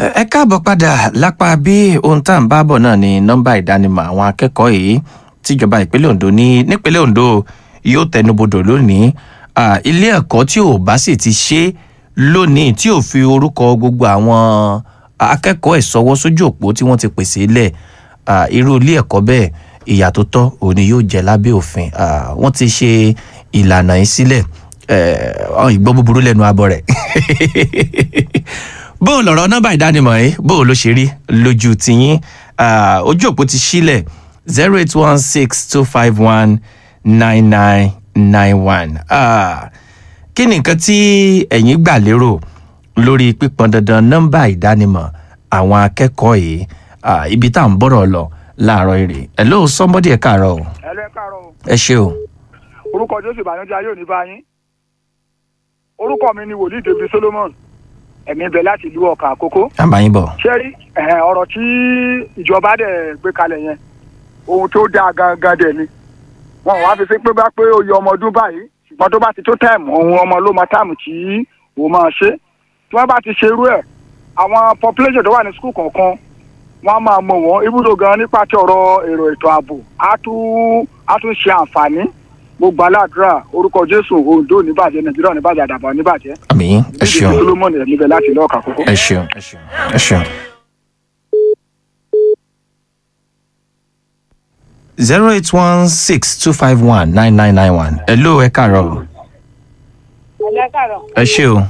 ẹ káàbọ̀ padà lápá bí ohun tá à ń bá bọ̀ náà ni nọ́mbà ìdánimọ̀ àwọn akẹ́kọ̀ọ́ yìí tíjọba ìpínlẹ̀ ondo ní nípínlẹ̀ ondo yóò tẹnubodò lónìí Ah, ilé ẹ̀kọ́ tí ò bá sì ti ṣe lónìí tí ò fi orúkọ gbogbo àwọn akẹ́kọ̀ọ́ ẹ̀ sọwọ́ sójú òpó tí wọ́n ti pèsè lẹ̀ Ah, irú ilé ẹ̀kọ́ bẹ́ẹ̀ ìyà tó tọ́ òun ni yóò jẹ lábẹ́ òfin Ah, wọ́n ti ṣe ìlànà yìí sílẹ̀ Eh, ìgbọ́ búburú lẹ́nu abọ́ rẹ̀ bó o lọ̀rọ̀ nọ́mbà ìdánimọ̀ yìí bó o ló ṣe rí lójú tiyín Ah, ojú òpó ti sílẹ̀ zero eight one six two five one nine nine nine one kí ni nǹkan tí ẹ̀yin gbà lérò lórí pípọn dandan nọ́mbà ìdánimọ̀ àwọn akẹ́kọ̀ọ́ yìí Ah, ibi tá à ń bọ̀rọ̀ lọ láàárọ̀ èrè hello somebody ẹ̀ káàárọ̀ o ẹlẹ́ káàárọ̀ o. ẹ ṣé o orúkọ jésù ìbànújẹ́ ayé òní bá yín orúkọ mi ni wòlíì david solomon ẹ̀mí bẹ̀ láti ìlú ọ̀kà àkókò àbáyín bọ̀ ṣé rí ẹ̀hẹ̀, ọ̀rọ̀ tí ìjọba dẹ̀ gbé kalẹ̀ yẹn ohun tó dáa gangan dẹ̀ ni wọn ò wá fi sí pé bá pé oyè ọmọ ọdún báyìí ṣùgbọ́n tó bá ti tó táìmù ohun ọmọ ló mọ táìmù tí òun máa ṣe tí wọ́n bá ti ṣe irú ẹ̀ àwọn population tó wà ní skul kọ̀ọ̀kan wọ́n á máa mọ̀ wọ́n ibùdó gan nípa ti ọ̀rọ̀ èrò ètò ààbò á tún á tún ṣe àǹfààní gbogbo aládùúrà orúkọ jésù ondo oníbàjẹ́ nàìjíríà oníbàjẹ́ àdàbà oníbàjẹ́ àmì ẹ ṣeun solomoni ẹ̀ níbẹ̀ láti lọ́ọ̀kà kókó. ẹ ṣeun ẹ ṣeun ẹ ṣeun. zero eight one six two five one nine nine nine one hello ẹ káàárọ̀ o. ẹlẹ́kàrọ̀. ẹ ṣé o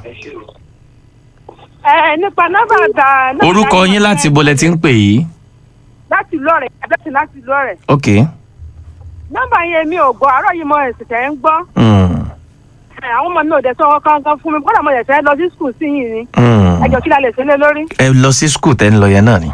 ẹ nípa nọ́mbà ta. nọ́mbà orúkọ ta- yín láti bolẹ̀ tí ń pè yìí láti lọ́rẹ̀ àbẹ́sì láti lọ́rẹ̀. ok nọ́mbà yẹn mi ò gbọ́ àárọ̀ yìí mo ẹ̀sìn tẹ̀ ń gbọ́. mm. Ẹ, àwọn ọmọ mi ò dẹ̀ sọ kankan fún mi kódà mo yẹ̀ fẹ́ lọ sí skul sí yìí ni. Mm. ẹjọ́ kí la lè ṣe lé lórí. ẹ lọ sí skul tẹ́ ń lọ yẹn náà ni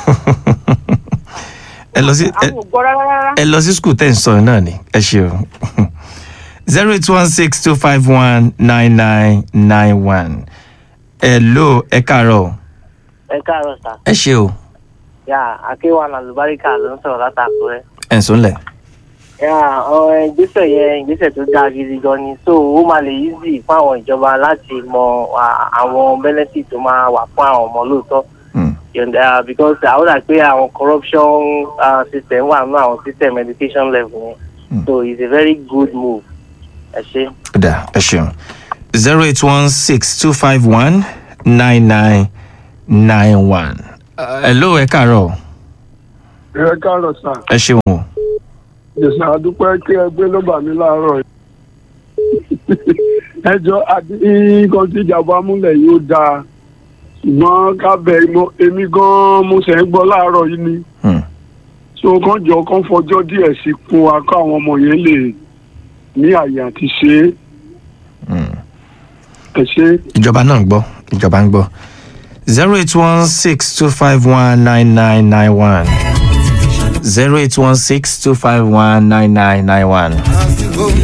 ẹ lọ sí ẹ- àwọn ò gbọ́ rárá rárá. ẹ lọ sí skul tẹ́ ń sọ yẹn náà ni ẹ ṣe o zero eight one six two five one nine nine nine one hello ẹ káàárọ̀ o. ẹ káàárọ̀ sá ẹ ṣe o yà akéwà làlùbáríkà ló ń sọ̀rọ̀ látàkùrẹ́. ẹ̀ ń sọ́nlẹ̀. yà ọ̀rọ̀ ìgbésẹ̀ yẹn ìgbésẹ̀ tó dáa gidi gan ni so ó máa lè easy fún àwọn ìjọba láti mọ à, àwọn benefit tó máa wà fún àwọn ọmọ lóòótọ́ Mm. yọ̀ǹda because àwọn dà pé àwọn corruption uh, system wà nínú àwọn system education level yẹn Mm. so it's a very good move ẹ ṣe. Dà ẹ ṣeun zero eight one six two five one nine nine nine one. Hello ẹ káàárọ̀ ẹ káàárọ̀ sà ẹ ṣeun o. jẹ̀sà àdúpẹ́ kí ẹ gbé ló bà mí láàárọ̀ yìí ẹjọ́ àti nǹkan tí ìjàmbá múlẹ̀ yóò dáa ṣùgbọ́n kábẹ̀ mo- èmi gan-an mo ṣẹ̀ ń gbọ́ láàárọ̀ yìí ni Hmm. so kàn jọ kàn fọjọ́ díẹ̀ sí fún wa kó àwọn ọmọ yẹn lè ní àyè àti ṣe é Hmm. ẹ ṣe é. Ìjọba náà ń gbọ́ ìjọba ń gbọ́ zero eight one six two five one nine nine nine one zero eight one six two five one nine nine nine one.